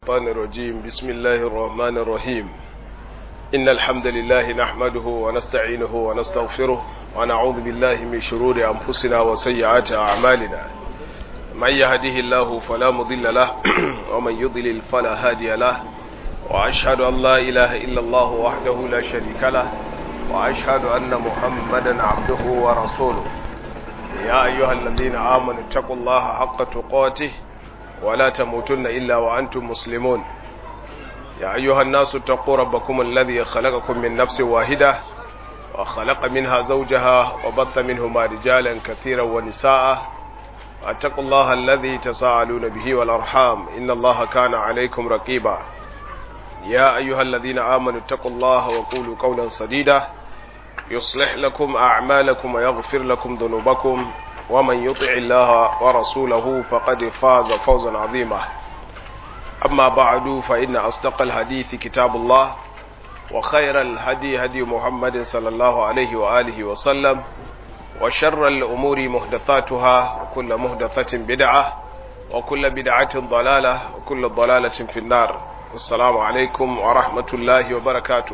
الشيطان الرجيم بسم الله الرحمن الرحيم إن الحمد لله نحمده ونستعينه ونستغفره ونعوذ بالله من شرور أنفسنا وسيئات أعمالنا من يهده الله فلا مضل له ومن يضلل فلا هادي له وأشهد أن لا إله إلا الله وحده لا شريك له وأشهد أن محمدا عبده ورسوله يا أيها الذين آمنوا اتقوا الله حق تقاته ولا تموتن إلا وأنتم مسلمون يا أيها الناس اتقوا ربكم الذي خلقكم من نفس واحدة وخلق منها زوجها وبث منهما رجالا كثيرا ونساء واتقوا الله الذي تساءلون به والأرحام إن الله كان عليكم رقيبا يا أيها الذين آمنوا اتقوا الله وقولوا قولا سديدا يصلح لكم أعمالكم ويغفر لكم ذنوبكم ومن يطع الله ورسوله فقد فاز فوزا عظيما أما بعد فإن أصدق الحديث كتاب الله وخير الهدي هدي محمد صلى الله عليه وآله وسلم وشر الأمور محدثاتها وكل محدثة بدعة وكل بدعة ضلالة وكل ضلالة في النار السلام عليكم ورحمة الله وبركاته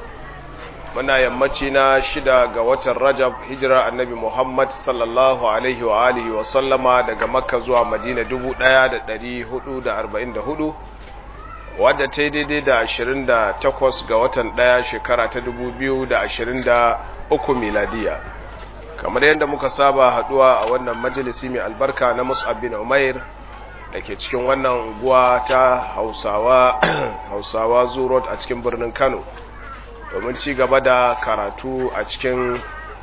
muna yammaci na shida ga watan rajab hijira annabi muhammad sallallahu alaihi wa alihi wa sallama daga makka zuwa madina dubu ɗaya da ɗari hudu da arba'in da hudu wadda ta yi daidai da ashirin da takwas ga watan ɗaya shekara ta dubu biyu da ashirin da uku miladiya kamar yadda muka saba haɗuwa a wannan majalisi mai albarka na mus'ab bin umair da ke cikin wannan unguwa ta hausawa hausawa zurot a cikin birnin kano domin ci gaba da karatu a cikin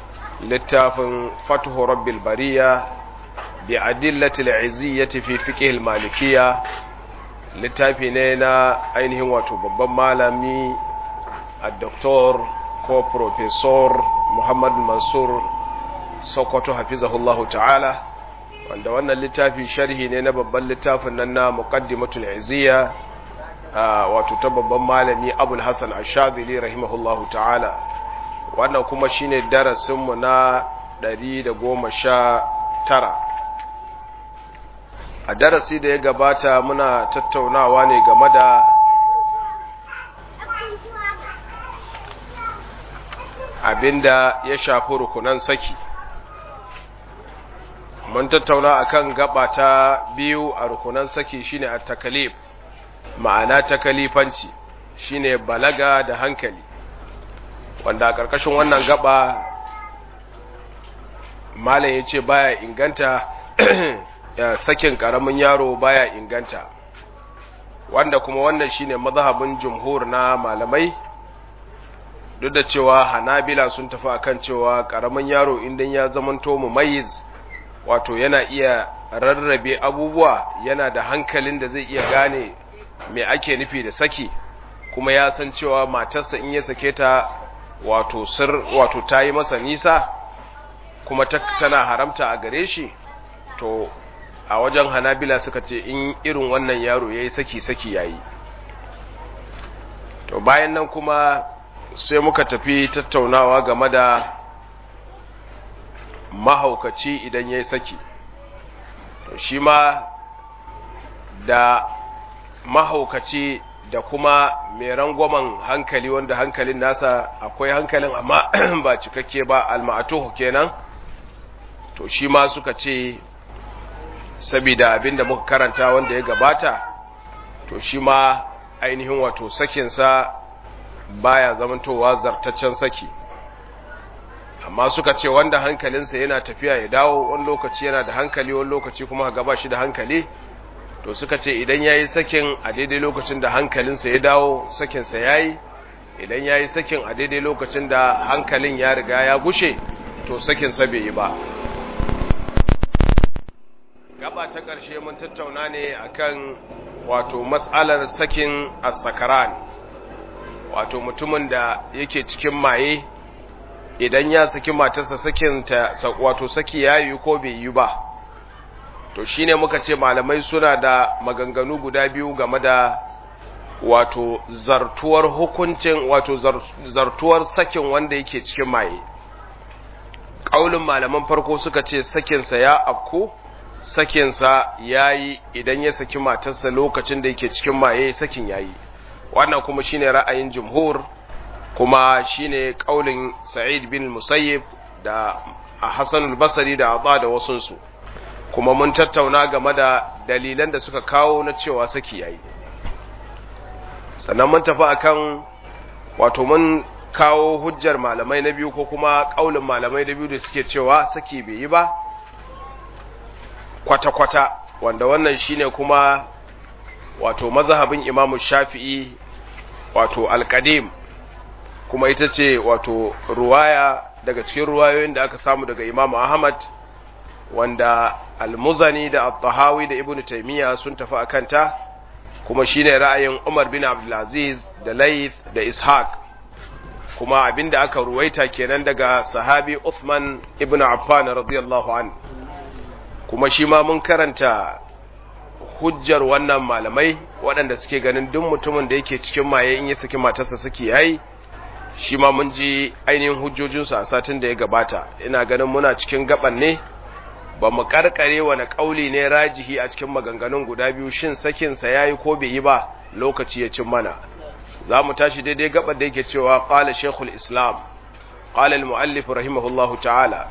littafin fatuhu rabbil bariya bi adillatil iziyyati fi fiqh malikiyya littafi ne na ainihin wato babban malami a-doktor ko professor Muhammad Mansur Sokoto hafizahullahu ta'ala wanda wannan littafi sharhi ne na babban littafin nan na muqaddimatul iziyya wato ta babban malami abul hassan ashadili rahimahullahu ta'ala wannan kuma shine darasinmu na ɗari da goma sha tara. a darasi da ya gabata muna tattaunawa ne game da abinda ya shafi rukunan saki mun tattauna akan gaba ta biyu a rukunan saki shine at takalif ma'ana ta kalifanci shine balaga da hankali wanda a ƙarƙashin wannan gaba malam ya ce baya inganta sakin ƙaramin yaro baya inganta wanda kuma wannan shine mazhabin jumhur na malamai duk da cewa hanabila sun tafi akan cewa ƙaramin yaro idan ya zamanto mumayyiz wato yana iya rarrabe abubuwa yana da hankalin da zai iya gane me ake nufi da saki kuma ya san cewa matarsa in ya sake ta wato sir wato ta yi masa nisa kuma tana haramta a gare shi to a wajen hanabila suka ce in irin wannan yaro ya yi saki-saki ya yi to bayan nan kuma sai muka tafi tattaunawa game da mahaukaci idan ya yi saki to shi ma da mahaukaci da kuma mai rangwamen hankali wanda hankalin nasa akwai hankalin amma ba cikakke ba alma'atuhu kenan to shi ma suka ce saboda abinda muka karanta wanda ya gabata to shi ma ainihin wato sakinsa baya zamantowa zartaccen saki amma suka ce wanda hankalinsa yana tafiya ya dawo wani lokaci yana da hankali wani lokaci kuma gaba shi da hankali to suka ce idan ya yi sakin a daidai lokacin da hankalinsa ya dawo sakinsa ya yi idan ya yi sakin a daidai lokacin da hankalin ya riga ya gushe to sakinsa bai yi ba gaba ta ƙarshe mun tattauna ne akan wato matsalar sakin asakaran wato mutumin da yake cikin maye idan ya saki matarsa sakinta wato saki ya yi ko bai yi ba to shine muka ce malamai suna da maganganu guda biyu game da wato zartuwar hukuncin wato zartuwar sakin wanda yake cikin maye ƙaulin malaman farko suka ce sakinsa ya afku sakinsa ya yi idan ya saki matarsa lokacin da yake cikin maye sakin ya yi wannan kuma shine ra'ayin jumhur kuma shine kaulin sa'id bin musayyib da hassan al-basri da adha da wasunsu kuma mun tattauna game da dalilan da suka kawo na cewa saki yayi sannan mun tafi akan wato mun kawo hujjar malamai na biyu ko kuma kaulin malamai na biyu da suke cewa saki bai yi ba kwata-kwata wanda wannan shine kuma wato mazhabin imamu shafi'i wato alƙadim kuma ita ce wato ruwaya daga cikin ruwayoyin da aka samu daga imamu ahmad wanda almuzani da al-tahawi da ibnu taymiya sun tafi a kanta kuma shine ra'ayin umar bin abdulaziz da layth da ishaq kuma abinda aka ruwaita kenan daga sahabi uthman ibnu affan radiyallahu an kuma shi ma mun karanta hujjar wannan malamai waɗanda suke ganin duk mutumin da yake cikin maye in ya saki matarsa suke yayi shi ma mun ji ainihin hujjojinsu a satin da ya gabata ina ganin muna cikin gaban ne ba mu karkare wani kauli ne rajihi a cikin maganganun guda biyu shin sakinsa ya yi ko bai yi ba lokaci ya cin mana za mu tashi daidai gaban da yake cewa ƙala shekul islam ƙala al-mu'allif rahimahullahu ta'ala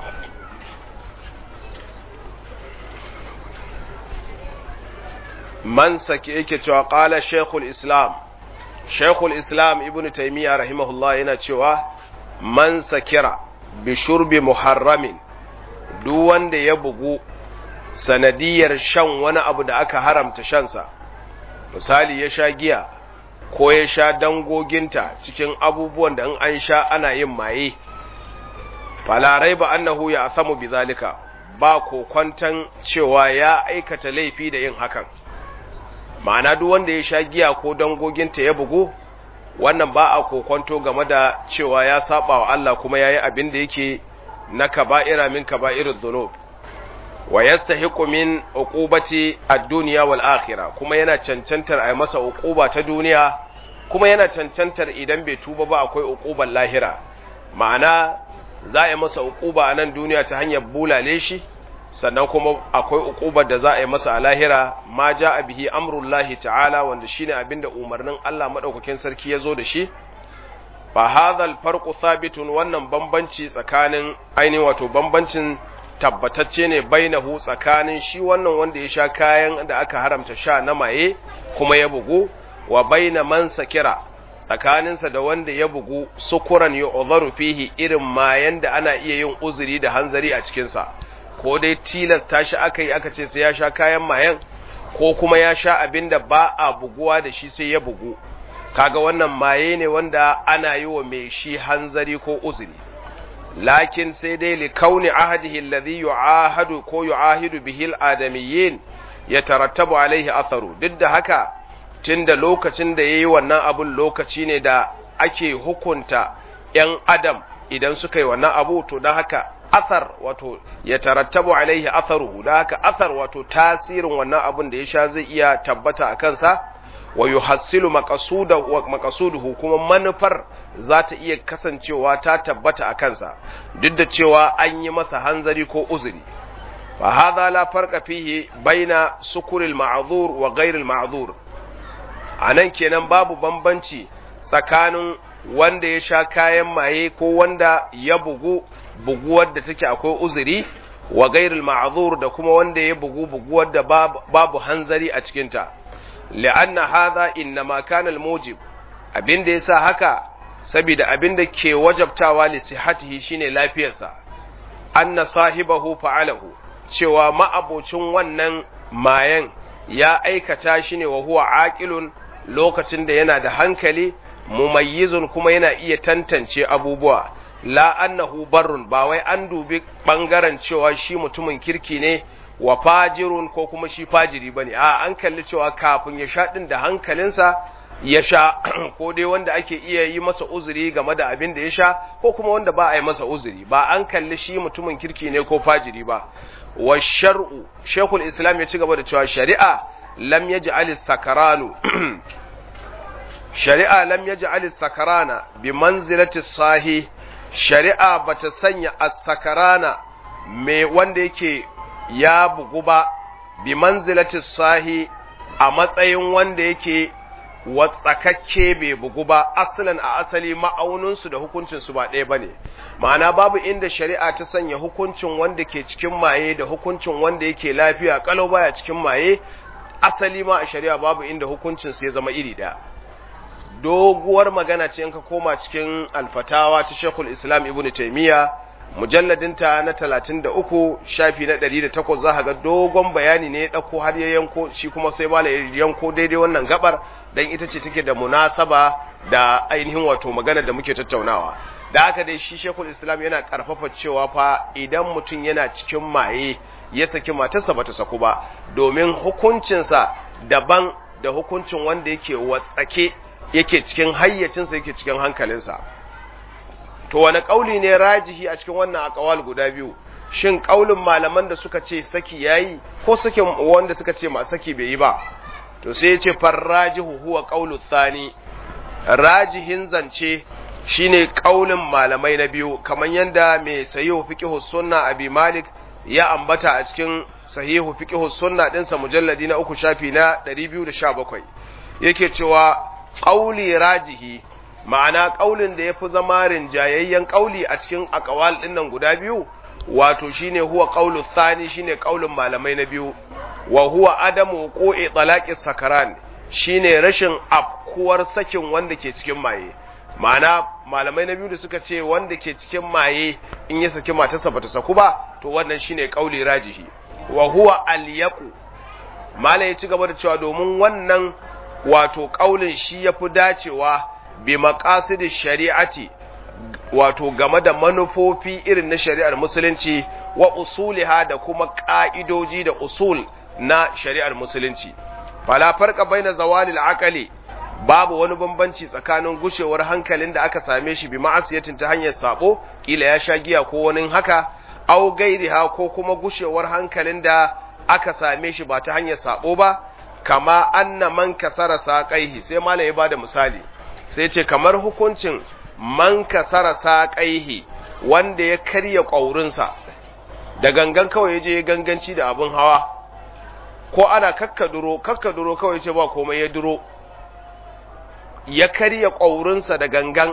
man sake yake cewa ƙala shekul islam shekul islam ibn taimiyya rahimahullah yana cewa man sakira bi shurbi muharramin duk wanda ya bugu sanadiyar shan wani abu da aka haramta shansa misali ya sha giya ko ya sha dangoginta cikin abubuwan da in an sha ana yin maye falarai ba annahu ya asamu bi zalika ba kokwantan cewa ya aikata laifi da yin hakan ma'ana duk wanda ya sha giya ko dangoginta ya bugu wannan ba a kokwanto game da cewa ya saba wa Allah kuma yayi abin da yake na kaba'ira min kaba'irul dhunub wa yastahiqu min uqubati ad-dunya wal akhirah kuma yana cancantar ai masa uquba ta duniya kuma yana cancantar idan bai tuba ba akwai uqubar lahira ma'ana za a yi masa uquba a nan duniya ta hanyar bulale shi sannan kuma akwai uqubar da za a yi masa a lahira ma a bihi amrullahi ta'ala wanda shine abinda umarnin Allah madaukakin sarki ya zo da shi fa hadhal farqu thabitun wannan bambanci tsakanin ainihin wato bambancin tabbatacce ne bainahu tsakanin shi wannan wanda ya sha kayan da aka haramta sha na maye kuma ya bugu wa baina man sakira tsakaninsa da wanda ya bugu sukuran yu'dharu fihi irin mayan da ana iya yin uzuri da hanzari a cikin sa ko dai tilasta shi aka yi aka ce sai ya sha kayan mayan ko kuma ya sha abin da ba a buguwa da shi sai ya bugu kaga wannan maye ne wanda ana yi wa mai shi hanzari ko uzuri lakin sai dai li kauni ahadihi alladhi yu'ahadu ko yu'ahidu bihi al-adamiyyin yatarattabu alaihi atharu duk da haka tunda lokacin da yayi wannan abun lokaci ne da ake hukunta ‘yan adam idan suka yi wannan abu to don haka athar wato ya tarattabu alaihi atharuhu da haka athar wato tasirin wannan abun da ya sha zai iya tabbata a kansa wa yuhassilu maqasuduhu kuma manufar za ta iya kasancewa ta tabbata a kansa duk da cewa an yi masa hanzari ko uzuri fa hadha la farqa fihi baina sukuril ma'zur wa ghairil ma'zur anan kenan babu bambanci tsakanin wanda ya sha kayan maye ko wanda ya bugu buguwar da take akwai uzuri wa gairul ma'zur da kuma wanda ya bugu buguwar da babu hanzari a cikinta li'anna hadha innama kana al-mujib abinda yasa haka saboda abinda ke wajabtawa li sihhatihi shine lafiyarsa anna sahibahu fa'alahu cewa ma'abocin wannan mayan ya aikata shi ne wa huwa aqilun lokacin da yana da hankali mumayyizun kuma yana iya tantance abubuwa la annahu barrun ba wai an dubi bangaren cewa shi mutumin kirki ne wa fajirun ko kuma shi fajiri bane a an kalli cewa kafin ya sha din da hankalinsa ya sha ko dai wanda ake iya yi masa uzuri game da abin da ya sha ko kuma wanda ba a yi masa uzuri ba an kalli shi mutumin kirki ne ko fajiri ba wa shar'u shekul islam ya ci gaba da cewa shari'a lam yaj'al sakaranu shari'a lam yaj'al sakarana bi manzilati sahi shari'a bata sanya as-sakarana me wanda yake ya bugu ba bi manzilati sahi a matsayin wanda yake watsakakke bai bugu ba asalin a asali ma'auninsu da hukuncinsu ba ɗaya ba ne ma'ana babu inda shari'a ta sanya hukuncin wanda ke cikin maye da hukuncin wanda yake lafiya kalau baya cikin maye asali ma a shari'a babu inda hukuncinsu ya zama iri ɗaya doguwar magana ce in ka koma cikin alfatawa ta shekul islam ibn taimiyya mujalladinta na talatin da uku shafi na ɗari da takwas za ga dogon bayani ne ya ɗauko har ya yanko shi kuma sai bala ya yanko daidai wannan gabar don ita ce take da munasaba da ainihin wato magana da muke tattaunawa da haka dai shi shekul islam yana karfafa cewa fa idan mutum yana cikin maye ya saki matarsa bata saku ba domin hukuncinsa daban da hukuncin wanda yake watsake yake cikin hayyacinsa yake cikin hankalinsa to wani kauli ne rajihi a cikin wannan akawal guda biyu shin kaulin malaman da suka ce saki yayi ko sakin wanda suka ce ma saki bai yi ba to sai yace farrajihu huwa qaulu thani rajihin zance shine kaulin malamai na biyu kamar yanda mai sahihu fiqh sunna abi malik ya ambata a cikin sahihu fiqh sunna dinsa mujalladi na uku shafi na 217 yake cewa qauli rajihi ma'ana ƙaulin da ya fi zama rinjayayyen ƙauli a cikin akawal ɗin nan guda biyu wato shine huwa ƙaulu thani shine ƙaulin malamai na biyu wa huwa adamu qo'i talaqi sakaran shine rashin afkuwar sakin wanda ke cikin maye ma'ana malamai na biyu da suka ce wanda ke cikin maye in ya saki matarsa bata saku ba to wannan shine ƙauli rajihi wa huwa alyaqu mala ya ci gaba da cewa domin wannan wato ƙaulin shi yafi dacewa bi maqasid shari'ati wato game da manufofi irin na shari'ar musulunci wa usuliha da kuma ka'idoji da usul na shari'ar musulunci fala farqa baina zawalil aqali babu wani bambanci tsakanin gushewar hankalin da aka same shi bi ma'asiyatin ta hanyar sabo kila ya sha giya ko wani haka au gairiha ko kuma gushewar hankalin da aka same shi ba ta hanyar sabo ba kama anna man kasara saqaihi sai malai ya bada misali sai ce kamar hukuncin man kasara saƙaihi wanda ya karya ƙaurinsa da gangan kawai ya je ganganci da abin hawa ko ana kakkaduro kakkaduro kawai ce ba komai ya duro ya karya ƙaurinsa da gangan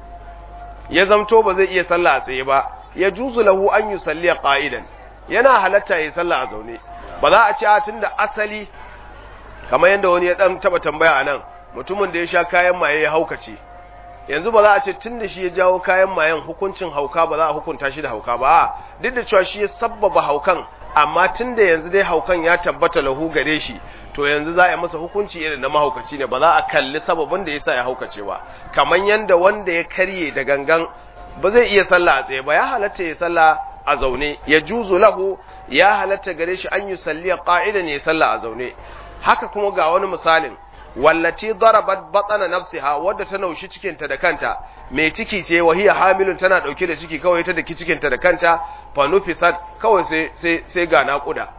ya zamto ba zai iya sallah a tsaye ba ya juzu lahu an yi salliya ƙa'idan yana halatta ya sallah a zaune ba za a ce a tun da asali kamar yadda wani ya ɗan taɓa tambaya a nan mutumin da ya sha kayan maye ya haukace yanzu ba za a ce tun da shi ya jawo kayan mayen hukuncin hauka ba za a hukunta shi da hauka ba duk da cewa shi ya sabbaba haukan amma tun da yanzu dai haukan ya tabbata lahu gare shi to yanzu za a yi masa hukunci irin na mahaukaci ne ba za a kalli sababin da yasa ya haukace ba kamar yanda wanda ya karye da gangan ba zai iya sallah a tsaye ba ya halatta ya sallah a zaune ya juzu lahu ya halatta gare shi an yi salliya qa'idan ya sallah a zaune haka kuma ga wani misalin wallaci darabat batsana nafsiha wadda ta naushi cikinta da kanta mai ciki ce wa hiya hamilun tana dauke da ciki kawai ta daki cikinta da kanta fa nufisat kawai sai sai sai ga naƙuda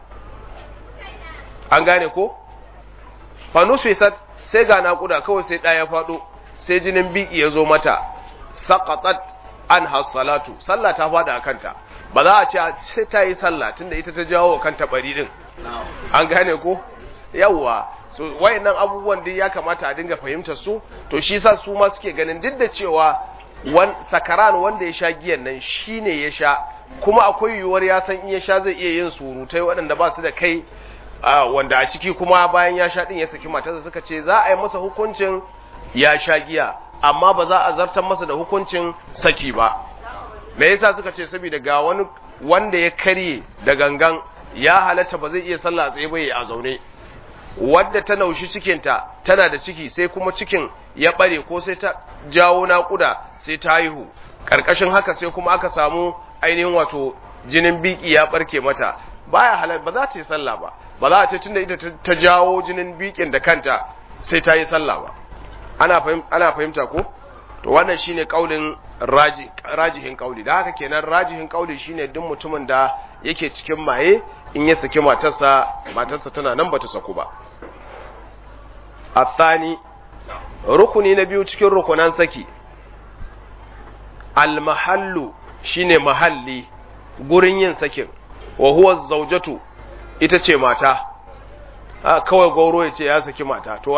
an gane ko fa nufisat sai ga naƙuda kawai sai ɗaya faɗo sai jinin biki ya zo mata saqatat an salatu sallah ta fada a kanta ba za a ce sai ta yi sallah tunda ita ta jawo kanta bari din an gane ko yawwa so wayannan abubuwan duk ya kamata a dinga fahimtar su to shi yasa su ma suke ganin duk da cewa wan sakaran wanda ya sha giyan nan shine ya sha kuma akwai yiwuwar ya san in ya sha zai iya yin surutai waɗanda ba su da kai wanda a ciki kuma bayan ya sha din ya saki matarsa suka ce za a yi masa hukuncin ya sha giya amma ba za a zartar masa da hukuncin saki ba me yasa suka ce saboda ga wani wanda ya karye da gangan ya halatta ba zai iya sallah tsaye ba a zaune wadda ta naushi cikinta tana da ciki sai kuma cikin ya bare ko sai ta jawo naƙuda sai ta haihu ƙarƙashin haka sai kuma aka samu ainihin wato jinin biki ya barke mata baya halal ba za ta yi sallah ba ba za a ce tunda ita ta jawo jinin bikin da kanta sai ta yi sallah ba ana ana fahimta ko to wannan shine kaulin raji rajihin kauli da haka kenan rajihin kauli shine duk mutumin da yake cikin maye in ya saki matarsa matarsa tana nan bata saku ba athani rukuni na biyu cikin rukunan saki almahallu shine mahalli gurin yin sakin wa huwa zawjatu ita ce mata a kawai gauro ya ce ya saki mata to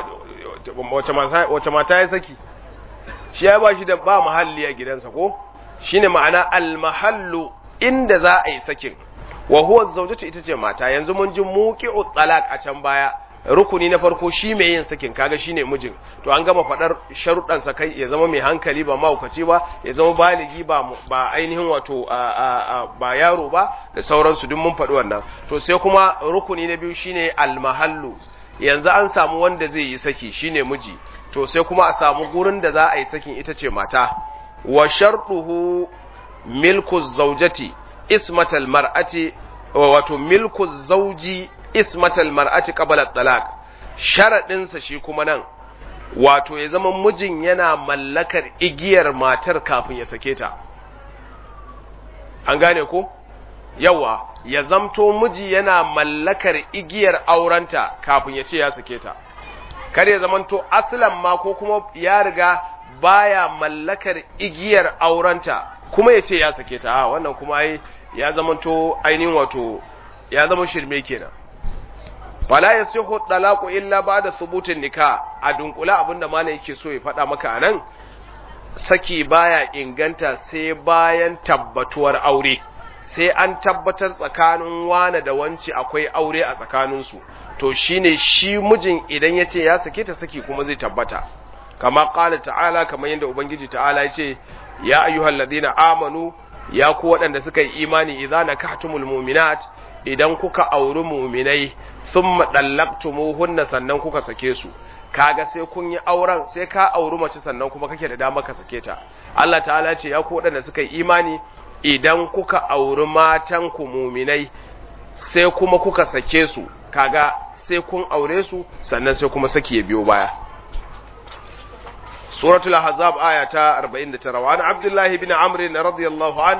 wace mata ya saki shi ya ba shi da ba mahalli a gidansa ko shine ma'ana almahallu inda za a yi sakin wa huwa zawjatu ita ce mata yanzu mun ji muqi'u talaq a can baya rukuni na farko shi mai yin sakin kaga shine mijin to an gama fadar sharuɗan sa kai ya zama mai hankali ba mahaukaci ba ya zama baligi ba ba ainihin wato ba yaro ba da sauransu duk mun faɗi wannan to sai kuma rukuni na biyu shine almahallu yanzu an samu wanda zai yi saki shine miji to sai kuma a samu gurin da za a yi sakin ita ce mata wa shartuhu milku zawjati ismatal mar'ati wato milku zawji ismatal mar'ati qabla talaq sharadin sa shi kuma nan wato ya zama mijin yana mallakar igiyar matar kafin ya sake ta an gane ko yawa ya zamto miji yana mallakar igiyar aurenta kafin ya ce ya sake ta kar ya zamanto aslan ma ko kuma ya riga baya mallakar igiyar aurenta kuma ya ce ya sake ta a wannan kuma ai ya zamanto ainihin wato ya zama shirme kenan fala yasihu talaqu illa ba'da thubutin nikah a dunkula abinda mana yake so ya faɗa maka anan saki baya inganta sai bayan tabbatuwar aure sai an tabbatar tsakanin wane da wance akwai aure a tsakaninsu to shine shi mijin idan ya ce ya sake ta saki kuma zai tabbata kama ƙala ta'ala kamar yadda ubangiji ta'ala ya ce ya ayyuhal ladina amanu ya ku waɗanda suka yi imani idza nakahtumul mu'minat idan kuka auri mu'minai thumma dallaqtumuhunna sannan kuka sake su kaga sai kun yi auren sai ka auri mace sannan kuma kake da dama ka sake ta Allah ta'ala ce ya ku waɗanda suka yi imani idan kuka auri matan ku mu'minai sai kuma kuka sake su kaga sai kun aure su sannan sai kuma saki ya biyo baya suratul ahzab aya ta 49 wa an abdullahi ibn amr radiyallahu an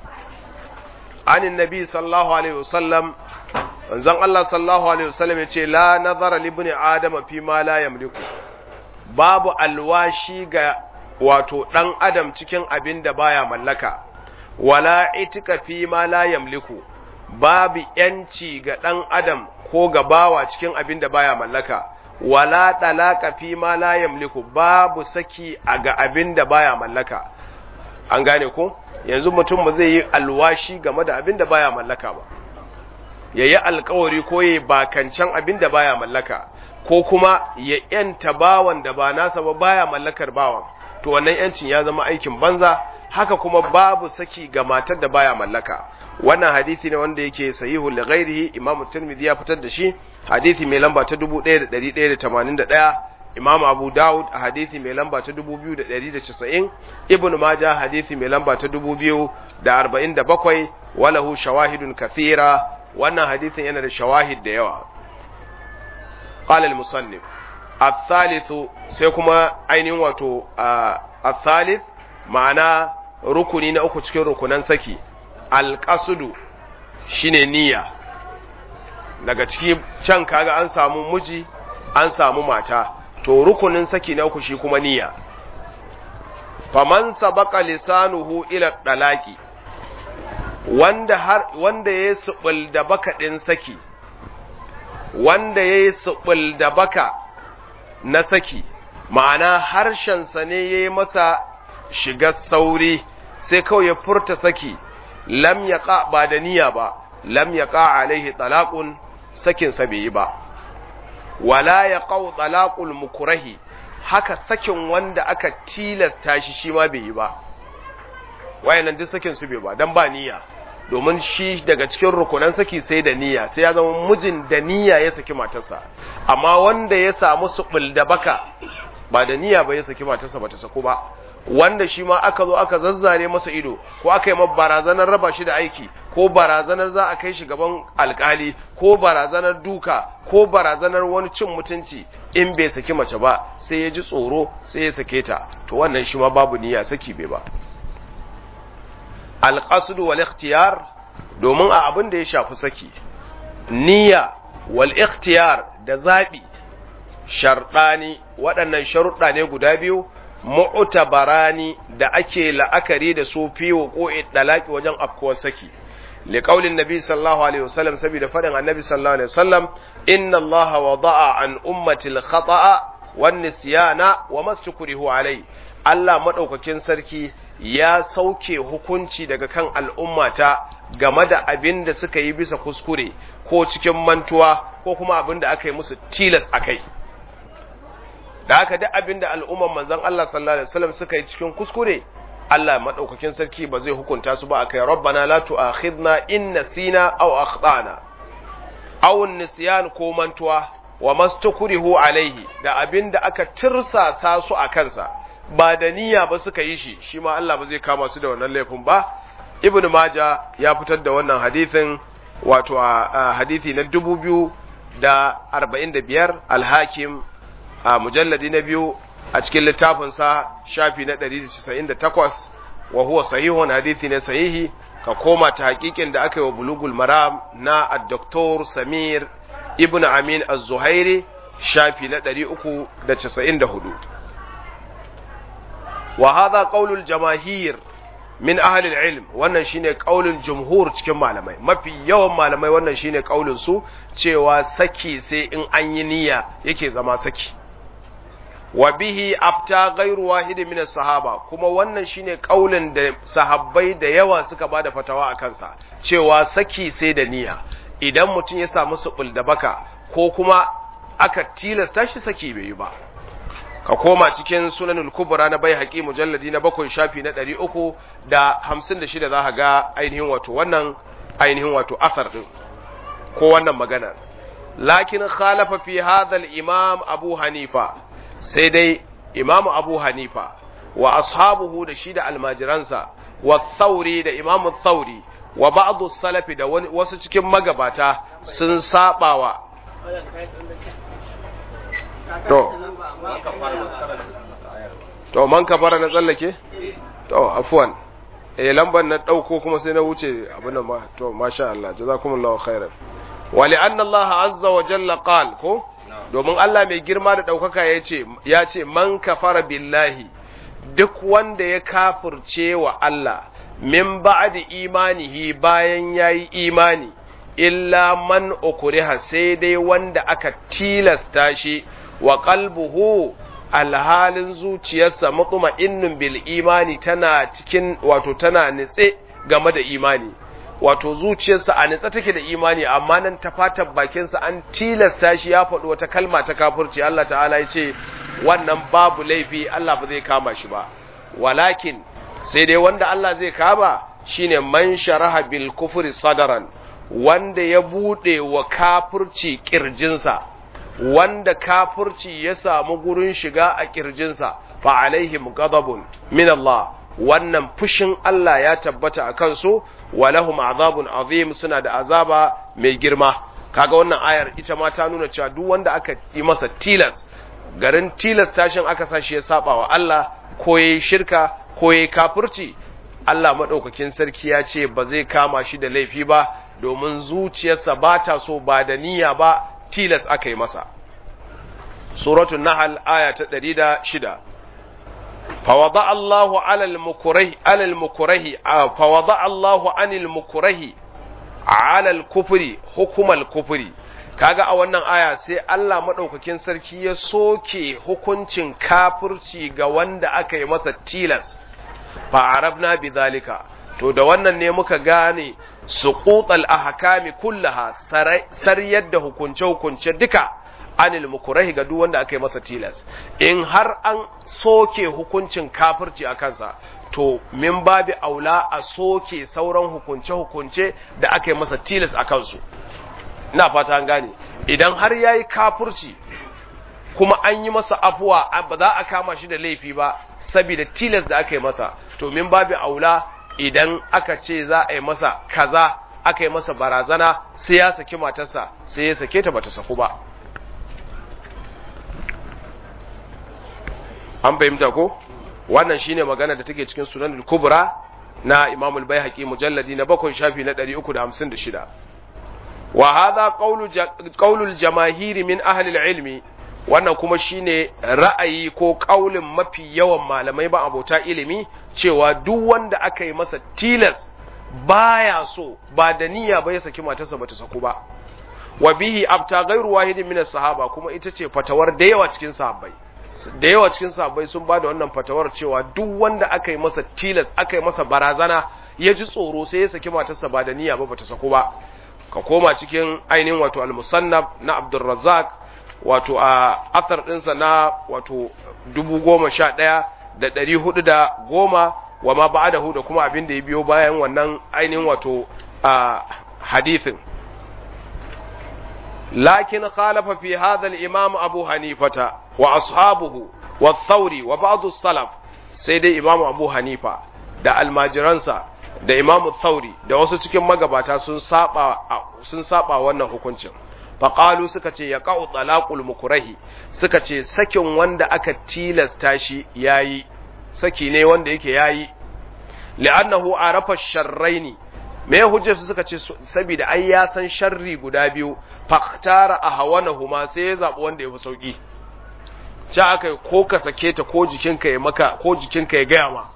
an annabi sallallahu alaihi wasallam manzon Allah sallallahu alaihi wasallam yace la nazara li ibn adam fi ma la yamliku babu alwashi ga wato dan adam cikin abin da baya mallaka wala itika fi ma la yamliku babu yanci ga dan adam ko ga bawa cikin abin da baya mallaka wala talaka fi ma la yamliku babu saki a ga abin da baya mallaka an gane ko yanzu mutum ba zai yi alwashi game da abin da baya mallaka ba yayi alkawari ko yayi bakancan abin da baya mallaka ko kuma ya yanta bawan da ba nasa ba baya mallakar bawan to wannan yancin ya zama aikin banza haka kuma babu saki ga matar da baya mallaka wannan hadisi ne wanda yake sahihu li ghairihi imamu tirmidhi ya fitar da shi hadisi mai lamba ta 1181 imamu abu daud a hadisi mai lamba ta 2290 ibnu majah hadisi mai lamba ta 2047 walahu shawahidun kathira wannan hadisin yana da shawahid da yawa qala al-musannif الثالث sai kuma ainihin wato الثالث ma'ana rukuni na uku cikin rukunan saki alƙasudu shine niyya daga ciki can kaga an samu miji an samu mata to rukunin saki na uku shi kuma niyya faman sabaka lisanuhu ila dalaki wanda har wanda yayi subul da baka din saki wanda yayi subul da baka na saki ma'ana harshen sa ne yayi masa shiga sauri sai kawai ya furta saki lam yaqa ba da niyya ba lam yaqa alaihi talaqun sakin sa bai yi ba wala yaqau talaqul mukrahi haka sakin wanda aka tilasta shi shi ma bai yi ba wayannan duk sakin su bai ba dan ba niyya domin shi daga cikin rukunan saki sai da niyya sai ya zama mijin da niyya ya saki matarsa amma wanda ya samu subul da baka ba da niyya ba ya saki matarsa ba ta sako ba wanda shi ma aka zo aka zazzare masa ido ko aka yi ma barazanar raba shi da aiki ko barazanar za a kai shi gaban alkali ko barazanar duka ko barazanar wani cin mutunci in bai saki mace ba sai ya ji tsoro sai ya sake ta to wannan shi ma babu niyya saki bai ba alqasdu wal ikhtiyar domin a abin da ya shafi saki niyya wal ikhtiyar da zabi sharɗani waɗannan sharuɗa ne guda biyu mu'tabarani da ake la'akari da su fi wuqu'id dalaki wajen afkuwar saki li qaulin nabi sallallahu alaihi wasallam saboda fadin annabi sallallahu alaihi wasallam inna allaha wada'a an ummati al-khata'a wan nisyana wa mastukrihu alai Allah madaukakin sarki ya sauke hukunci daga kan al'ummata game da abin da suka yi bisa kuskure ko cikin mantuwa ko kuma abin da aka yi musu tilas a kai. Da haka duk abin da al'umman manzan Allah sallallahu Alaihi wasallam suka yi cikin kuskure, Allah maɗaukakin sarki ba zai hukunta su ba a kai rabbana la tu'akhidna in nasina aw akhtana aw nisyan ko mantuwa wa mastukrihu alaihi da abin da aka tirsasa su a kansa ba da niyya ba suka yi shi shi ma Allah ba zai kama su da wannan laifin ba ibn maja ya fitar da wannan hadithin wato a hadithi na dubu biyu da arba'in da biyar alhakim a mujalladi na biyu a cikin littafinsa shafi na ɗari da casa'in da takwas wa huwa sahihun hadithi ne sahihi ka koma ta hakikin da aka yi wa bulugul maram na addoktor samir ibn amin az-zuhairi shafi na ɗari uku da casa'in da hudu wa hadha qaulul jamahir min ahli ilm wannan shine qaulul jumhur cikin malamai mafi yawan malamai wannan shine qaulin su cewa saki sai in an yi niyya yake zama saki wa bihi afta ghairu wahid min sahaba kuma wannan shine qaulin da sahabbai da yawa suka bada fatawa a kansa cewa saki sai da niyya idan mutum ya samu subul da baka ko kuma aka tilasta shi saki bai yi ba ka koma cikin sunanul kubra na bai haƙi mujalladi na bakwai shafi na ɗari uku da hamsin da shida za ka ga ainihin wato wannan ainihin wato asar ɗin ko wannan maganar lakin khalafa fi hadhal imam abu hanifa sai dai imam abu hanifa wa ashabuhu da shi da almajiransa wa thauri da imam thauri wa ba'd salafi da wasu cikin magabata sun sabawa to to man kafara na tsallake to afwan eh lambar na dauko kuma sai na wuce abin nan ma to masha Allah jazakumullahu khairan wa li'anna Allah azza wa jalla qal ko domin Allah mai girma da daukaka yace ya ce man kafara billahi duk wanda ya kafirce wa Allah min ba'di imanihi bayan yayi imani illa man ukriha sai dai wanda aka tilasta shi wa qalbuhu alhalin zuciyarsa mutma'innun bil imani tana cikin wato tana nitse game da imani wato zuciyarsa a nitse take da imani amma nan ta fatan bakinsa an tilasta shi ya faɗi wata kalma ta kafirci Allah ta'ala ya ce wannan babu laifi Allah ba zai kama shi ba walakin sai dai wanda Allah zai kama shine man sharaha bil kufri sadaran wanda ya bude wa kafirci kirjinsa wanda kafirci ya samu gurin shiga a kirjinsa fa alaihim ghadabun min Allah wannan fushin Allah ya tabbata a kansu wa lahum azabun azim suna da azaba mai girma kaga wannan ayar ita ma ta nuna cewa duk wanda aka yi masa tilas garin tilas tashin aka sa shi ya saba wa Allah ko yayi shirka ko yayi kafirci Allah madaukakin sarki ya ce ba zai kama shi da laifi ba domin zuciyarsa ba ta so ba da niyya ba tilas aka yi masa suratul nahl aya ta 106 فوضع الله على المكره على المكره فوضع الله عن المكره على الكفر حكم الكفر kaga a wannan aya sai Allah madaukakin sarki ya soke hukuncin kafirci ga wanda aka yi masa tilas fa arabna bidhalika to da wannan ne muka gane suqutal ahkami kullaha sariyar da hukunce hukunce duka anil mukurahi ga duk wanda aka yi masa tilas in har an soke hukuncin kafirci a kansa to min babi aula a soke sauran hukunce-hukunce da aka yi masa tilas a kansu ina fata an gane idan har ya yi kafirci kuma an yi masa afuwa ba za a kama shi da laifi ba saboda tilas da aka yi masa to min babi aula idan aka ce za a yi masa kaza aka yi masa barazana sai ya saki matarsa sai ya sake ta bata saku ba an fahimta ko wannan shine magana da take cikin sunan kubra na imam al-baihaqi mujalladi na bakwai shafi na 356 wa hadha qawlu qawlu al-jamaahir min ahli al-ilmi wannan kuma shine ra'ayi ko kaulin mafi yawan malamai ba abota ilimi cewa duk wanda aka yi masa tilas baya so ba da niyya ba ya saki matarsa bata saku ba wa bihi abta ghairu wahidin min sahaba kuma ita ce fatawar da yawa cikin sahabbai da yawa cikin sahabbai sun ba da wannan fatawar cewa duk wanda aka yi masa tilas aka yi masa barazana ya ji tsoro sai ya saki matarsa ba da niyya ba bata saku ba ka koma cikin ainihin wato al-musannab na Abdurrazzaq wato a athar ɗinsa na wato dubu goma sha ɗaya da ɗari hudu da goma wa ma ba'adahu da kuma abin da ya biyo bayan wannan ainihin wato a hadithin lakin khalafa fi hadha al-imam Abu Hanifata wa ashabuhu wa Thawri wa ba'd salaf sai dai Imam Abu Hanifa da almajiransa da Imam Thawri da wasu cikin magabata sun saba sun saba wannan hukuncin faqalu suka ce ya qa'u talaqul mukrahi suka ce sakin wanda aka tilasta shi yayi saki ne wanda yake yayi li'annahu arafa sharraini me hujjar su suka ce saboda ai ya san sharri guda biyu faktara ahwanahuma sai ya zabi wanda yafi sauki ci aka ko ka sake ta ko jikinka ya maka ko jikinka ya gaya ma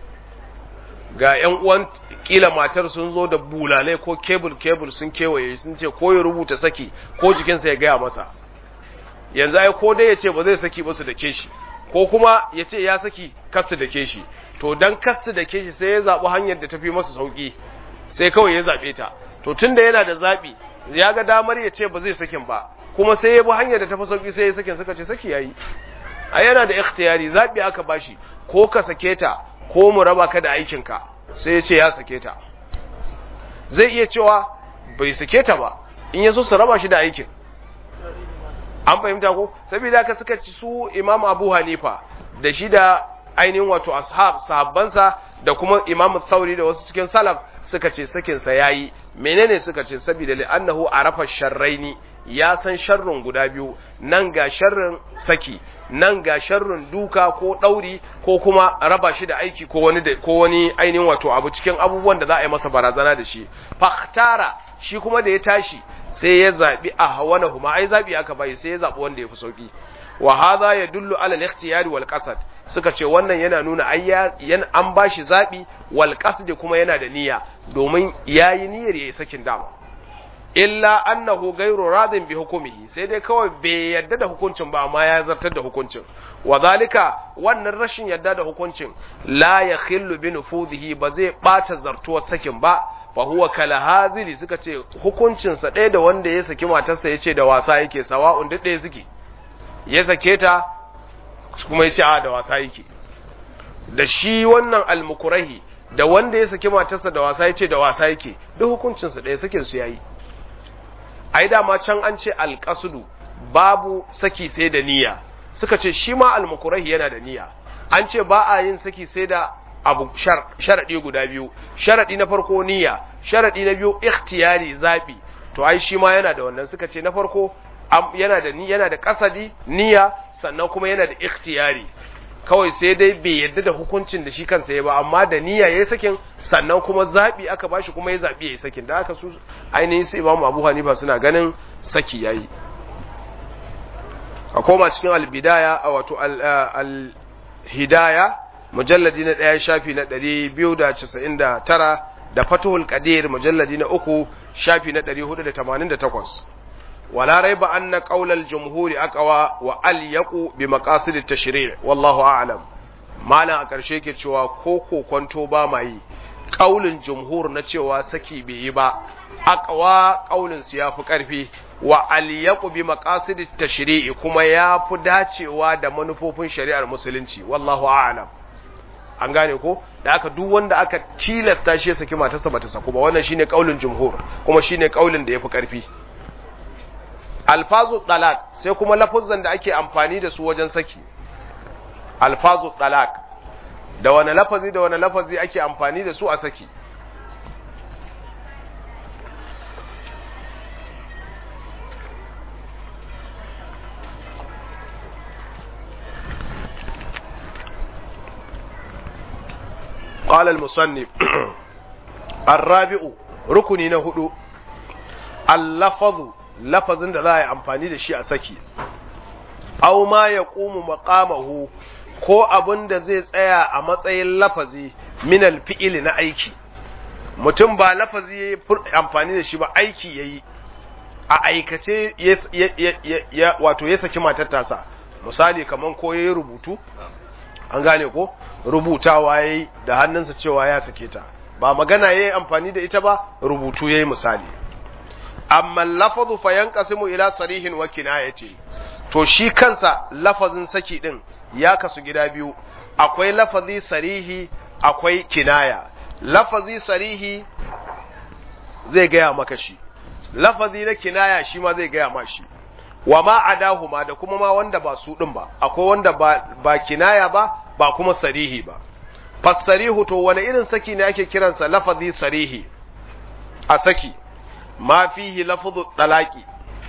ga ƴan uwan kila matar sun zo da bulale ko kebul kebul sun kewaye sun ce ko ya rubuta saki ko jikinsa ya gaya masa yanzu ai ko dai ya ce ba zai saki ba su da ke shi ko kuma ya ce ya saki kasu da ke shi to dan kasu da ke shi sai ya zaɓi hanyar da tafi masa sauki sai kawai ya zaɓe ta to tunda yana da zaɓi ya ga damar ya ce ba zai sakin ba kuma sai ya bi hanyar da tafi sauki sai ya sakin suka ce saki yayi a yana da ikhtiyari zaɓi aka bashi ko ka sake ta ko mu raba ka da aikinka sai ya ce ya sake ta zai iya cewa bai sake ta ba in ya so su raba shi da aikin an fahimta ko saboda haka suka ci su imam abu hanifa da shi da ainihin wato ashab sahabbansa da kuma imam thauri da wasu cikin salaf suka ce sakinsa yayi menene suka ce saboda li'annahu arafa sharraini ya san sharrin guda biyu nan ga sharrin saki nan ga sharrin duka ko ɗauri ko kuma raba shi da aiki ko wani ko wani ainihin wato abu cikin abubuwan da za a yi masa barazana da shi fahtara shi kuma da ya tashi sai ya zabi a hawana huma ai zabi aka bai sai ya zabi wanda ya fi sauki wa hadha yadullu ala al-ikhtiyari wal qasd suka ce wannan yana nuna ai yan an bashi zabi wal qasd kuma yana da niyya domin yayi niyyar yayi sakin dama illa annahu ghayru radin bi hukumihi sai dai kawai bai yadda da hukuncin ba amma ya zartar da hukuncin wa zalika wannan rashin yadda da hukuncin la yakhillu bi nufudhihi ba zai bata zartuwar sakin ba fa huwa kala hazili suka ce hukuncin sa ɗaya da wanda ya saki matarsa yace da wasa yake sawa'un duk ɗaya suke ya sake ta kuma yace a da wasa yake da shi wannan almukurahi da wanda ya saki matarsa da wasa yace da wasa yake duk hukuncin sa ɗaya sakin su yayi ai dama can an ce alƙasudu babu saki sai da niyya suka ce shi ma almukurahi yana da niyya an ce ba a yin saki sai da abu sharaɗi guda biyu sharaɗi na farko niyya sharaɗi na biyu ikhtiyari zaɓi to ai shi ma yana da wannan suka ce na farko yana da yana da kasadi niyya sannan kuma yana da ikhtiyari kawai sai dai bai yadda da hukuncin da shi kansa ya ba amma da niyya yayi sakin sannan kuma zabi aka bashi kuma ya zabi yayi sakin da haka su ainihin su Imam Abu Hanifa suna ganin saki yayi a koma cikin al-bidaya wato al-hidaya mujalladi na ɗaya shafi na ɗari biyu da casa'in da tara da fatuhul qadir mujalladi na uku shafi na ɗari hudu da tamanin da takwas ولا ريب أن قول الجمهور أقوى وأليق بمقاصد التشريع والله أعلم ما لا أكرشي كتشوا كوكو كنتو باماي قول الجمهور نتشوا سكي بيبا أقوى قول سياف كرفي وأليق بمقاصد التشريع كما يافو داتشوا دا منفوفين شريع المسلمين والله أعلم an gane ko da aka duk wanda aka tilasta shi ya saki matarsa bata saku ba wannan shine kaulin jumhur kuma shine kaulin da yafi karfi alfazu talak sai kuma lafuzan da ake amfani da su wajen saki alfazu talak da wani lafazi da wani lafazi ake amfani da su a saki قال المصنف الرابع ركني نهدو اللفظ lafazin da za a yi amfani da shi a saki, au ma ya ƙumu maƙamahu ko abin da zai tsaya a matsayin lafazi minal fi'ili na aiki, mutum ba lafazi ya yi amfani da shi ba aiki ya yi a aikace ya wato ya saki matar tasa misali kamar ko ya yi rubutu an gane ko rubutawa ya yi da hannunsa cewa ya sake ta ba magana ya yi amfani da ita ba rubutu ya yi misali amma lafazu fa yanqasimu ila sarihin wa kinayati to shi kansa lafazin saki din ya kasu gida biyu akwai lafazi sarihi akwai kinaya lafazi sarihi zai gaya maka shi lafazi na kinaya shi ma zai gaya ma shi wa ma adahuma da kuma ma wanda ba su din ba akwai wanda ba, ba kinaya ba ba kuma sarihi ba fassarihu to wani irin saki ne ake kiransa lafazi sarihi a saki ma fihi lafzu dalaki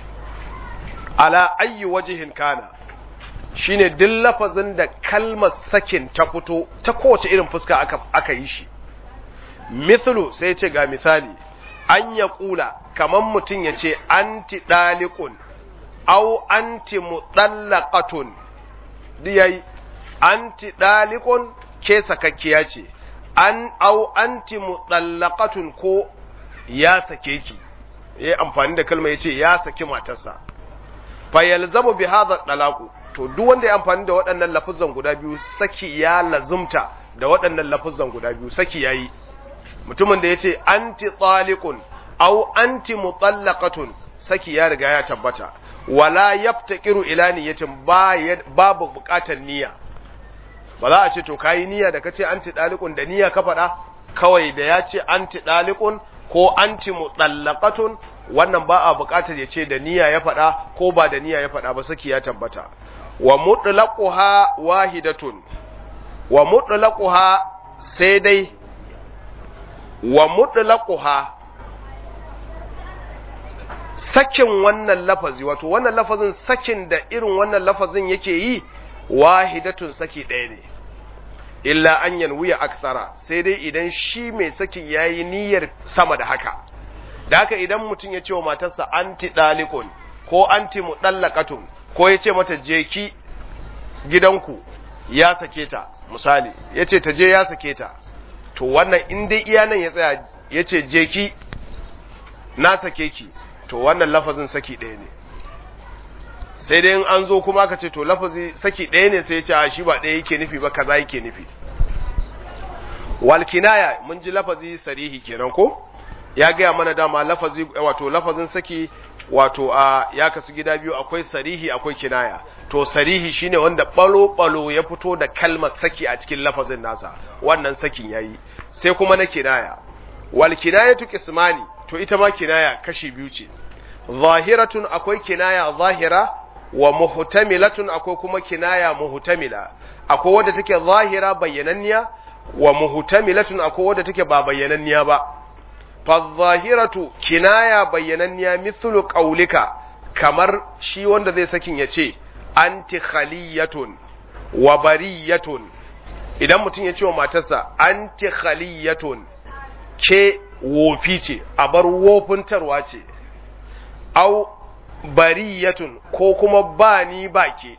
ala ayyi wajhin kana shine duk lafazin da kalmar sakin ta fito ta kowace irin fuska aka, aka yi shi mithlu sai ce ga misali an ya kula kamar mutum ya ce anti dalikun au anti mudallaqatun diyai anti dalikun ke sakakkiya ce an au anti mudallaqatun ko ya sake ki yayi amfani da kalma yace ya saki matarsa fa yalzamu bi hadha dalaqu to duk wanda ya amfani da waɗannan lafuzan guda biyu saki ya lazumta da waɗannan lafuzan guda biyu saki yayi mutumin da yace anti taliqun au anti mutallaqatun saki ya riga ya tabbata wala yaftaqiru ila niyyatin babu buƙatar niyya ba za a ce to kayi niyya da kace anti dalikun da niyya ka faɗa kawai da ya ce anti dalikun ko anti mutallaqatun wannan ba a buƙatar ya ce da niyya ya faɗa ko ba da niyya ya faɗa ba saki ya tabbata wa mutlaquha wahidatun wa mutlaquha sai dai wa mutlaquha sakin wannan lafazi wato wannan lafazin sakin da irin wannan lafazin yake yi wahidatun saki ɗaya ne illa an yanwiya aksara sai dai idan shi mai sakin ya yi niyyar sama da haka da haka idan mutum ya ce wa matarsa anti dalikun ko anti mudallaqatun ko ya ce mata jeki gidanku ya sake ta misali ya ce ta je ya sake ta to wannan in dai iya nan ya tsaya ya ce jeki na sake ki to wannan lafazin saki ɗaya ne sai dai in an zo kuma aka ce to lafazi saki ɗaya ne sai ya ce a shi ba ɗaya yake nufi ba kaza yake nufi wal kinaya mun ji lafazi sarihi kenan ko ya gaya mana dama lafazi wato lafazin saki wato a ya kasu gida biyu akwai sarihi akwai kinaya to sarihi shine wanda balo balo ya fito da kalmar saki a cikin lafazin nasa wannan sakin yayi sai kuma na kinaya wal kinayatu qismani to ita ma kinaya kashi biyu ce zahiratun akwai kinaya zahira wa muhtamilatun akwai kuma kinaya muhtamila akwai wadda take zahira bayyananniya wa muhtamilatun akwai wadda take ba bayyananniya ba fa zahiratu kinaya bayyananniya mithlu qaulika kamar shi wanda zai sakin ya ce anti khaliyatun wa bariyatun idan mutum ya ce wa matarsa anti khaliyatun ke wofi ce a bar wofintarwa ce au bariyatun ko kuma ba ni ba ke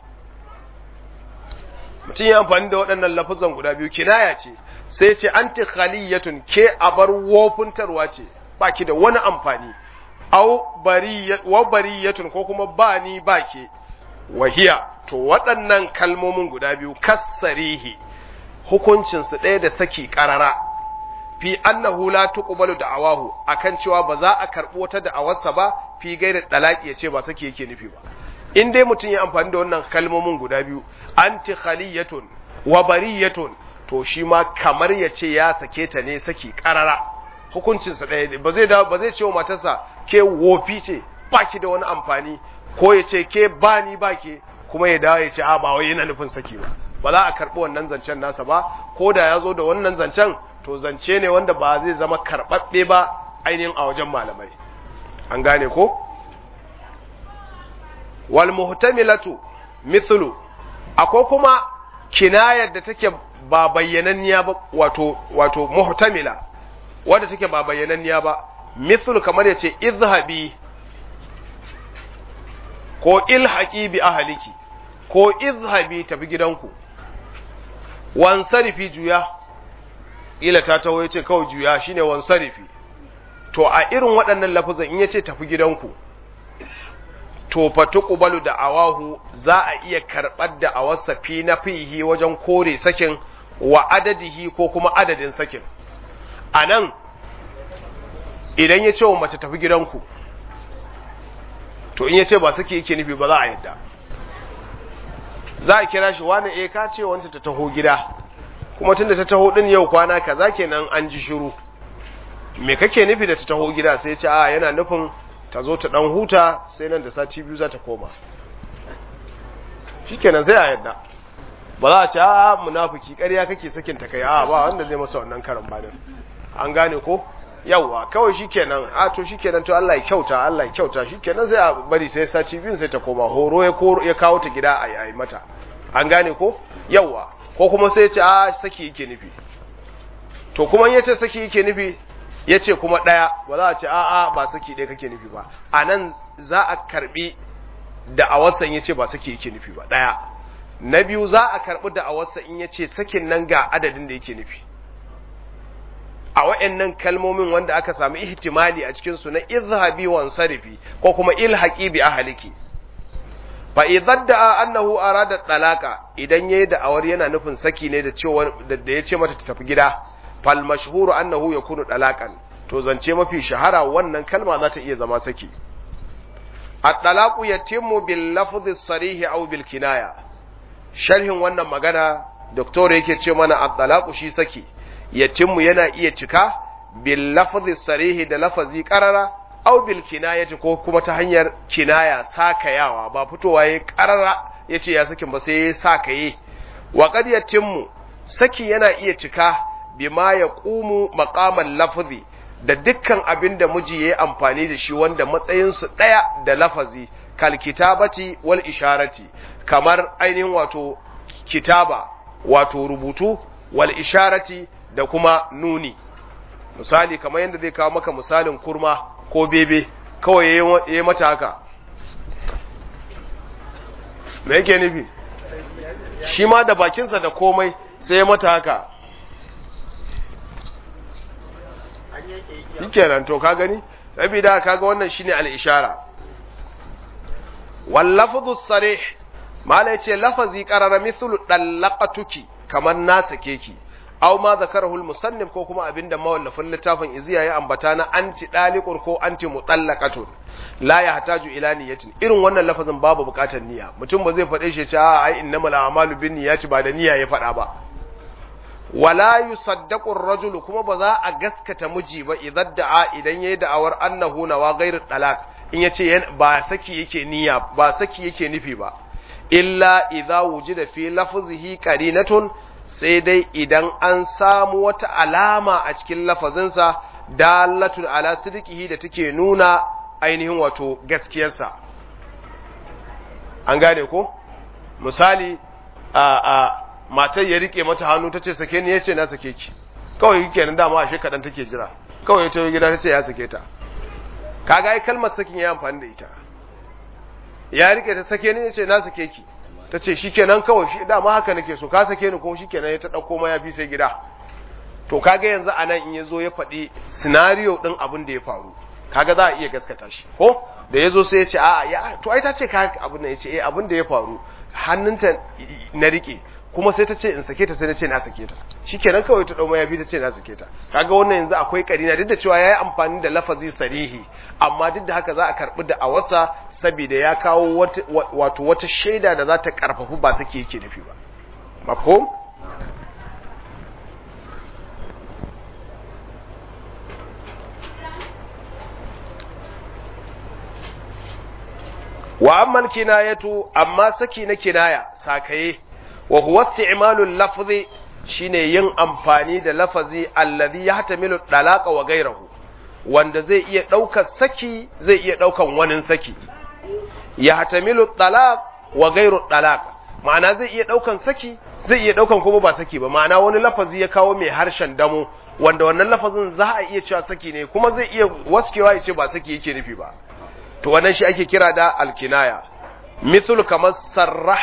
mutum ya amfani da waɗannan lafazan guda biyu kinaya ce sai ce anti khaliyatun ke a bar wofintarwa ce ba ki da wani amfani au wa bariyatun ko kuma ba ni ba ke wahiya to waɗannan kalmomin guda biyu kassarihi hukuncinsu ɗaya da saki ƙarara fi annahu la tuqbalu da'awahu akan cewa ba za a karɓo wata da'awarsa ba fi gairi dalaki ya ce ba saki yake nufi ba in dai mutum ya amfani da wannan kalmomin guda biyu anti khaliyatun wa bariyatun to shi ma kamar ya ce ya sake ta ne saki karara hukuncinsa ɗaya ba zai ba zai ce wa matarsa ke wofi ce ba ki da wani amfani ko ya ce ke ba ni ba ke kuma ya dawo ya ce a ba wai yana nufin saki ba ba za a karɓi wannan zancen nasa ba ko da ya zo da wannan zancen to zance ne wanda ba zai zama karɓaɓɓe ba ainihin a wajen malamai an gane ko wal muhtamilatu mithlu akwai kuma kinayar da take ba bayyananniya ba wato wato muhtamila wanda take ba bayyananniya ba mithlu kamar yace izhabi ko ilhaqi bi ahliki ko izhabi tafi gidanku wansarifi juya ila ta taho yace kawai juya shine wansarifi to a irin waɗannan lafazan in yace tafi gidanku to fa tuqbalu da awahu za a iya karɓar da awarsa fi na fihi wajen kore sakin wa adadihi ko kuma adadin sakin anan idan ya ce wa mace tafi gidanku to in ya ce ba saki yake nufi ba za a yadda za a kira shi wani eh ka ce wanta ta taho gida kuma tunda ta taho din yau kwana kaza kenan an ji shiru me kake nufi da ta taho gida sai ce a yana nufin ta zo ta dan huta sai nan da sati biyu za ta koma shikenan sai a yadda ba za a ce a munafiki ƙarya kake sakin ta kai a ba wanda zai masa wannan karan banin an gane ko yawwa kawai shikenan a to shikenan to Allah ya kyauta Allah ya kyauta shikenan sai a bari sai sati biyu sai ta koma horo ya koro ya kawo ta gida a yi mata an gane ko yawwa ko kuma sai ya ce a saki yake nufi to kuma ya ce saki yake nufi ya ce kuma ɗaya ba za a ce a'a ba saki ɗaya kake nufi ba a nan za a karɓi da a wasan ya ce ba saki yake nufi ba ɗaya na biyu za a karɓi da a wasan in ya ce sakin nan ga adadin da yake nufi a wa'annan kalmomin wanda aka samu ihtimali a cikin su na izhabi wa sarifi ko kuma ilhaqi bi ahliki fa idan da annahu arada talaka idan yayi da awar yana nufin saki ne da cewa da yace mata ta tafi gida fal mashhuru annahu yakunu talakan to zance mafi shahara wannan kalma za ta iya zama saki at-talaqu yatimmu bil lafzi sarih aw bil kinaya sharhin wannan magana doktor yake ce mana at-talaqu shi saki yatimmu yana iya cika bil lafzi sarihi da lafazi qarara aw bil kinayati ko kuma ta hanyar kinaya sakayawa ba fitowa yayi qarara yace ya sakin ba sai ya sakaye wa qad yatimmu saki yana iya cika bima yaqumu maqamal lafzi da dukkan abin da miji yayi amfani da shi wanda matsayin su daya da lafazi kal kitabati wal isharati kamar ainihin wato kitaba wato rubutu wal isharati da kuma nuni misali kamar yadda zai kawo maka misalin kurma ko bebe kawai ya yi mata haka me yake nufi shi ma da bakinsa da komai sai ya mata haka shikenan to ka gani saboda kaga wannan shine al-ishara wal lafdhu sarih mala yace lafazi qarara mithlu dallaqatuki kamar na sake ki aw ma zakarahu al-musannif ko kuma abinda mawallafin littafin iziya ya ambata na anti daliqur ko anti mutallaqatun la yahtaju ila niyyatin irin wannan lafazin babu bukatar niyya mutum ba zai faɗe shi cewa ai innamal a'malu binniyati ba da niyya ya faɗa ba wala yusaddaqu ar-rajul kuma ba za a gaskata miji ba idan da'a idan yayi da'awar annahu nawa ghairu talaq in yace ba saki yake niyya ba saki yake nufi ba illa idza wujida fi lafzihi qarinatun sai dai idan an samu wata alama a cikin lafazinsa dalatun ala sidqihi da take nuna ainihin wato gaskiyarsa an gane ko misali a a matar ya rike mata hannu tace sake ni yace na sake ki kawai kenan dama ashe kadan take jira kawai ya tawo gida tace ya sake ta kaga ai kalmar sakin ya amfani da ita ya rike ta sake ni yace na sake ki ta ce shi kenan kawai shi dama haka nake so ka sake ni kuma shi kenan ya ta ɗauko mayafi sai gida to kaga yanzu a nan in ya zo ya faɗi sinariyo ɗin abin da ya faru kaga za a iya gaskata shi ko da ya zo sai ya ce a ya to ai ta ce ka abin da ya ce eh abin da ya faru hannunta na rike kuma sai ta ce in sake ta sai na ce na sake ta shi kenan kawai ta ɗau mayafi ta ce na sake ta kaga wannan yanzu akwai karina duk da cewa ya yi amfani da lafazi sarihi amma duk da haka za a karɓi da a wasa saboda ya kawo wato wata shaida da za ta karfafu ba suke yake nufi ba mafhum wa amma kinayatu amma saki na kinaya sakaye wa huwa isti'malu lafzi shine yin amfani da lafazi alladhi yahtamilu dalaqa wa ghayrahu wanda zai iya daukar saki zai iya daukan wani saki ya hatamilu talaq wa gairu talaq ma'ana zai iya daukan saki zai iya daukan kuma ba saki ba ma'ana wani lafazi ya kawo mai harshen damo wanda wannan lafazin za a iya cewa saki ne kuma zai iya waskewa ya ce ba saki yake nufi ba to wannan shi ake kira da alkinaya mithlu kamar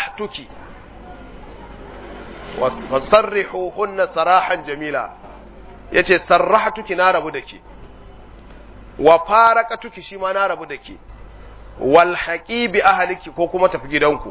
sarrahtuki fasarrihu hunna sarahan jamila yace sarrahatuki na rabu da ke wa faraqatuki shi ma na rabu da ke wal haqibi ahliki ko kuma tafi gidanku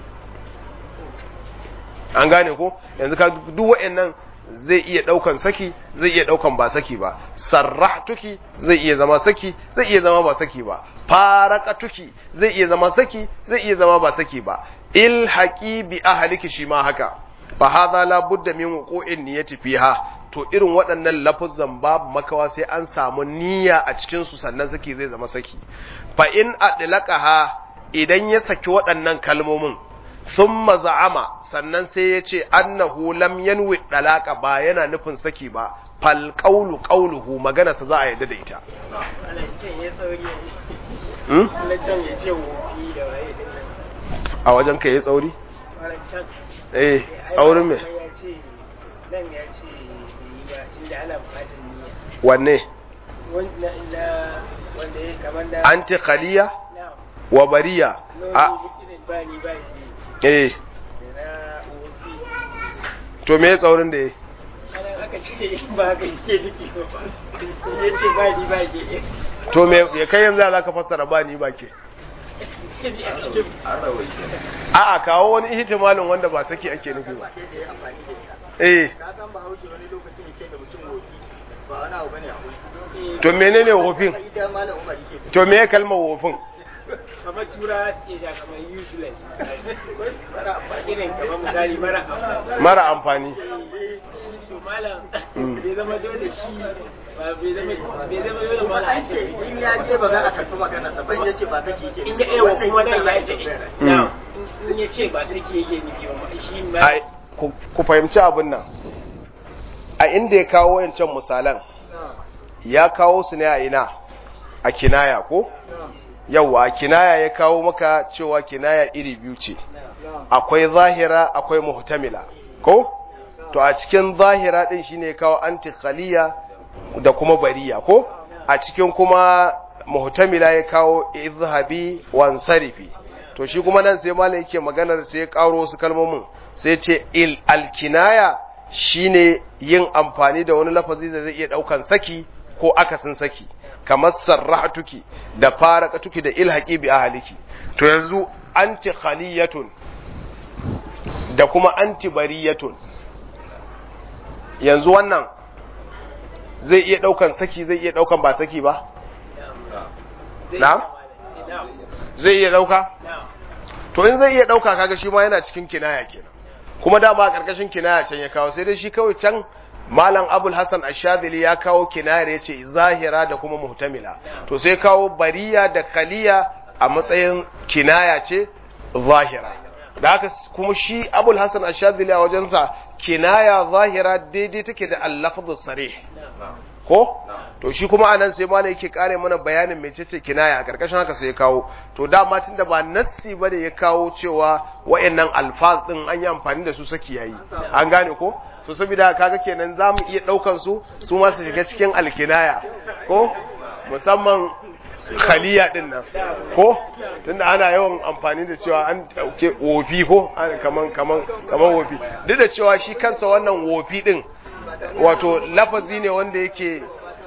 an gane ko yanzu ka duk wayannan zai iya daukan saki zai iya daukan ba saki ba sarrahtuki zai iya zama saki zai iya zama ba saki ba faraqatuki zai iya zama saki zai iya zama ba saki ba ilhaqi bi ahliki shi ma haka fa hadha la budda min wuqu'in niyyati fiha to irin waɗannan lafuzan babu makawa sai an samu niyya a cikin su sannan saki zai zama saki fa in adlaqaha idan ya saki waɗannan kalmomin thumma za'ama sannan sai ya ce annahu lam yanwi dalaka ba yana nufin saki ba fal qawlu qawluhu magana sa za a yadda da ita a wajen ka yi tsauri eh tsaurin me wanne anti khaliya wa bariya a eh to me tsaurin da ya to me ya kai yanzu za ka fassara ba ni ba ke a'a kawo wani ihtimalin wanda ba saki ake nufi ba eh to menene wofin to me kalmar wofin kamar tura su iya kamar useless irin kamar misali mara amfani mara amfani to malam bai zama dole shi ba bai zama bai zama dole malam a ce in ya je ba za a karɓi magana sa ban ya ce ba saki yake in ya ewa kuma nan ya ce in ya ce ba saki yake nufi ba shi ma ai ku fahimci abin nan a inda ya kawo wayancan misalan ya kawo su ne a ina a kinaya ko yawwa kinaya ya kawo maka cewa kinaya iri biyu ce akwai zahira akwai muhtamila ko to a cikin zahira din shine ya kawo anti khaliya da kuma bariya ko a cikin kuma muhtamila ya kawo izhabi wansarifi to shi kuma nan sai malai yake maganar sai ya karo su kalmomin sai ce il alkinaya shine yin amfani da wani lafazi da zai iya daukan saki ko akasin saki kamar sarrahatuki da faraqatuki da ilhaqi bi ahliki to yanzu anti khaliyatun da kuma anti bariyatun yanzu wannan zai iya daukan saki zai iya daukan ba saki ba na'am zai iya dauka to in zai iya dauka kaga shi ma yana cikin kinaya kenan kuma dama a karkashin kinaya can ya kawo sai dai shi kawai can malam abul hassan ashadili ya kawo kinayar ya ce zahira da kuma muhtamila to sai kawo bariya da kaliya a matsayin kinaya ce zahira da haka kuma shi abul hassan ashadili a wajensa kinaya zahira daidai take da allafzu sarih ko to shi kuma anan sai malam yake kare mana bayanin mecece kinaya a karkashin haka sai ya kawo to dama tunda ba nassi bane ya kawo cewa wayannan alfaz din an yi amfani da su saki yayi an gane ko so saboda kaga kenan zamu iya daukan su su ma su shiga cikin alkinaya ko musamman khaliya din nan ko tunda ana yawan amfani da cewa an dauke wofi ko kaman kaman kaman wofi duk da cewa shi kansa wannan wofi din wato lafazi ne wanda yake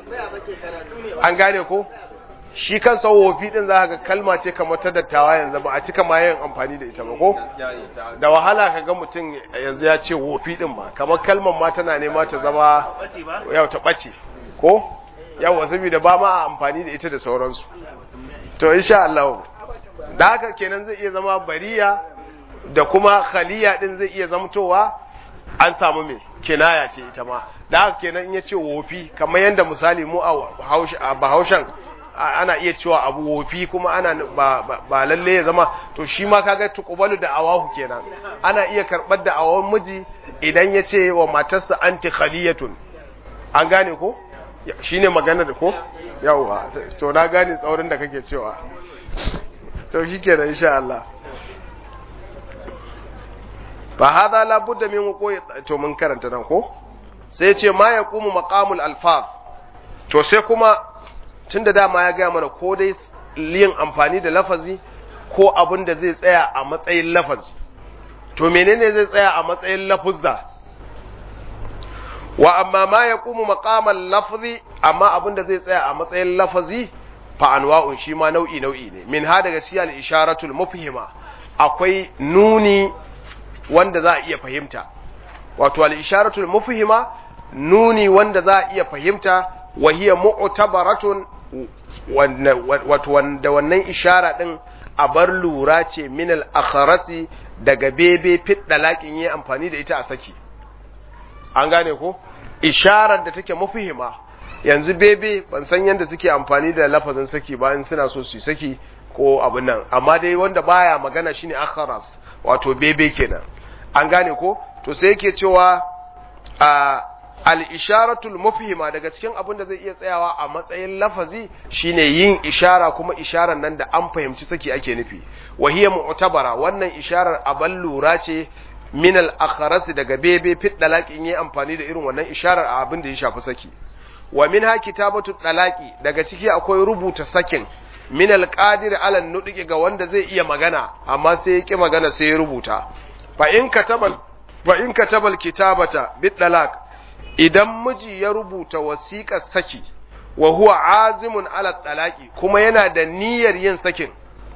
an gane ko shi kansa wofi din za ga kalma ce kamar ta dattawa yanzu ba a cika ma yin amfani da ita ba ko da wahala ka ga mutum yanzu ya ce wofi din ba kamar kalmar ma tana nema ta zama yau ta ɓace ko yawa saboda ba ma amfani da ita da sauransu to insha Allah da haka kenan zai iya zama bariya da kuma khaliya din zai iya zamtowa an samu me kinaya ce ita ma da haka kenan in ya ce wofi kamar yadda misali mu a bahaushen ana iya cewa abu wofi kuma ana ba, ba, ba lalle ya zama to shi ma kaga tuqbalu da awahu kenan ana iya karbar da awan miji idan ya ce wa matarsa anti khaliyatun an gane ko shine magana da ko yawa to na gane tsaurin da kake cewa to shikenan insha Allah fa hadha la budda min wuqi to mun karanta nan ko sai ce ma yaqumu maqamul alfaz to sai kuma tunda dama ya gaya mana ko dai yin amfani da lafazi ko abin da zai tsaya a matsayin lafazi to menene zai tsaya a matsayin lafuzza wa amma ma yaqumu maqamal lafzi amma abinda zai tsaya a matsayin lafazi fa anwa'un shi ma nau'i nau'i ne min ha daga cikin al-isharatul mufhima akwai nuni wanda za a iya fahimta wato al-isharatul mufhima nuni wanda za a iya fahimta wa hiya mu'tabaratun wato wanda wannan ishara din a bar lura ce min al-akharasi daga bebe fit dalakin yi amfani da ita a saki an gane ko isharar da take mufhima yanzu bebe ban san yadda suke amfani da lafazin saki ba in suna so su saki ko abin nan amma dai wanda baya magana shine akharas wato bebe kenan an gane ko to sai yake cewa a al-isharatul mufhima daga cikin abin da zai iya tsayawa a matsayin lafazi shine yin ishara kuma isharar nan da an fahimci saki ake nufi wa hiya mu'tabara wannan isharar aban lura ce min al-akharas daga bebe fit dalaqin yi amfani da irin wannan isharar a abin da ya shafi saki wa minha kitabatu talaqi daga ciki akwai rubuta sakin min alqadir ala nudqi ga wanda zai iya magana amma sai ya ki magana sai ya rubuta fa in katabal fa in katabal kitabata bit talaq idan miji ya rubuta wasiƙar saki wa huwa azimun ala talaqi kuma yana da niyyar yin sakin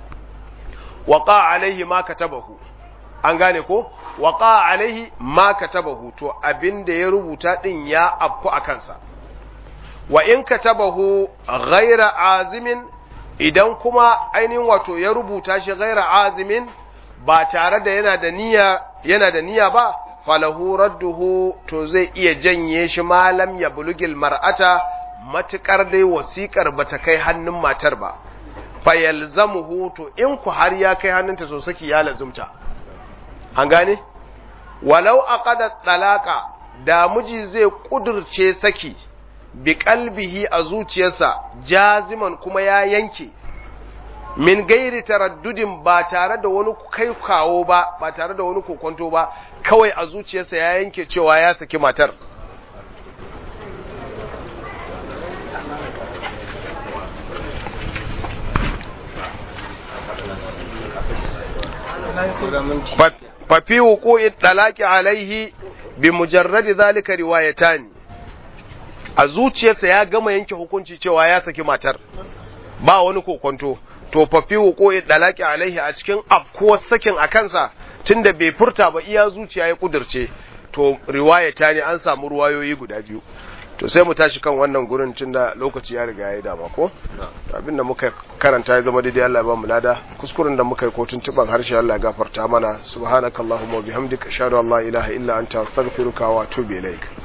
waqa alaihi ma katabahu an gane ko waqa alaihi ma katabahu to abinda ya rubuta din ya afku a kansa wa in katabahu ghaira azimin idan kuma ainihin wato ya rubuta shi ghaira azimin ba tare da yana da niyya yana da niyya ba falahu radduhu to zai iya janye shi malam ya bulugil mar'ata matukar dai wasikar bata kai hannun matar ba fa yalzamuhu to in ku har ya kai hannunta so saki ya lazumta an gane walau aqada talaqa da miji zai kudurce saki bi kalbihi a zuciyarsa jaziman kuma ya yanke min gairi taraddudin ba tare da wani kai kawo ba ba tare da wani kokonto ba kawai a zuciyarsa ya yanke cewa ya saki matar fafi wuku'i dalaki alaihi bi mujarradi zalika riwayatani a zuciyarsa ya gama yanke hukunci cewa ya saki matar ba wani kokonto to fafi wuko dalaki alaihi a cikin afkuwar sakin a kansa tunda bai furta ba iya zuciya ya kudirce to riwaya ta ne an samu ruwayoyi guda biyu to sai mu tashi kan wannan gurin tunda lokaci ya riga ya dama ko abin da muka karanta ya zama daidai Allah ya ba mu lada kuskuren da muka yi ko tuntuban harshe Allah ya gafarta mana subhanakallahumma wa bihamdika ashhadu an la ilaha illa anta astaghfiruka wa atubu ilaik